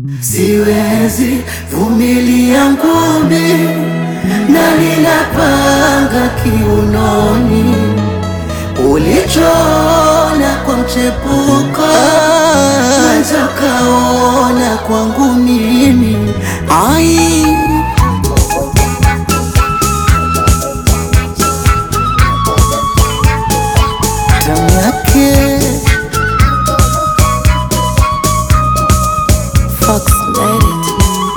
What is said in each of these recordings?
Siwezi vumilia ngumi na ninapanga kiunoni ulichoona kwa mchepuko nazo kaona kwangu mimi ai tamu yake Fox made it.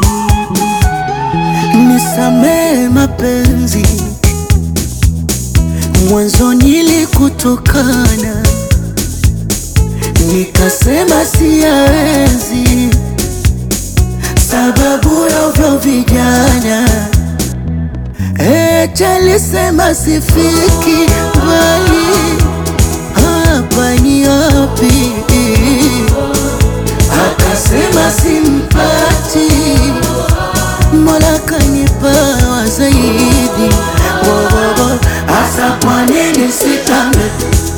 Nisamee mapenzi, mwanzo nilikutukana, nikasema siyaenzi, sababu ya ovyo vijana. Eti alisema sifiki mbali, hapa ni wapi? Akasema simpati Mola kanipawa zaidi wowowo, hasa kwa nini sitambe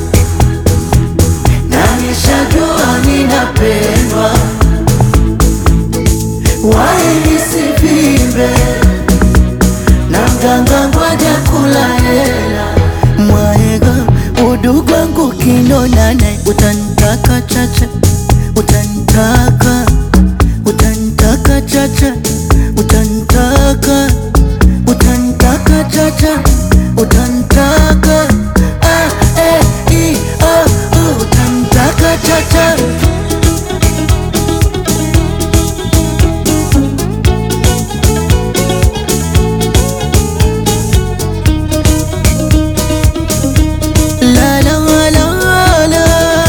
na nishajua ninapendwa, wai nisivimbe na mganga ngoja kula hela mwaega udugu wangu kinonana, utanitaka chacha, utanitaka utanitaka chacha, utanitaka utanitaka chacha, utanitaka ah, eh, i, oh, uh, utanitaka chacha La la la la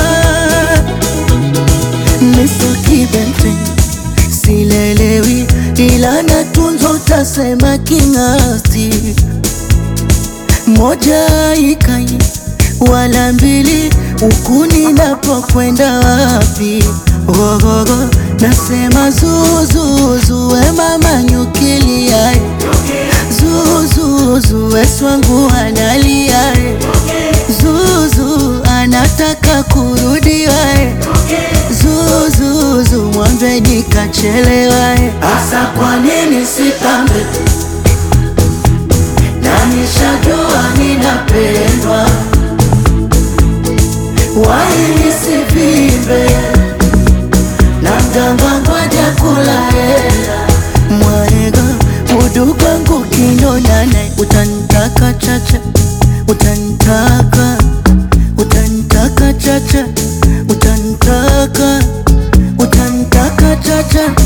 Miso kibente silelewi, ila natunzo utasema king'asti. Moja ikai wala mbili, huku ninapokwenda wapi? Gogogo nasema zuzuzu, we mama nyukiliae Zuzuzu, we swangu analiae Zuzu anataka kurudi wae Zuzuzu mwambe nikachelewa Asa kwa nini sitambe na nishajua ninapendwa Wai nisivimbe na mganga ngoja kula hela Mwaega udugu wangu kinonana Utanitaka chacha, utanitaka utanitaka chacha, utanitaka utanitaka chacha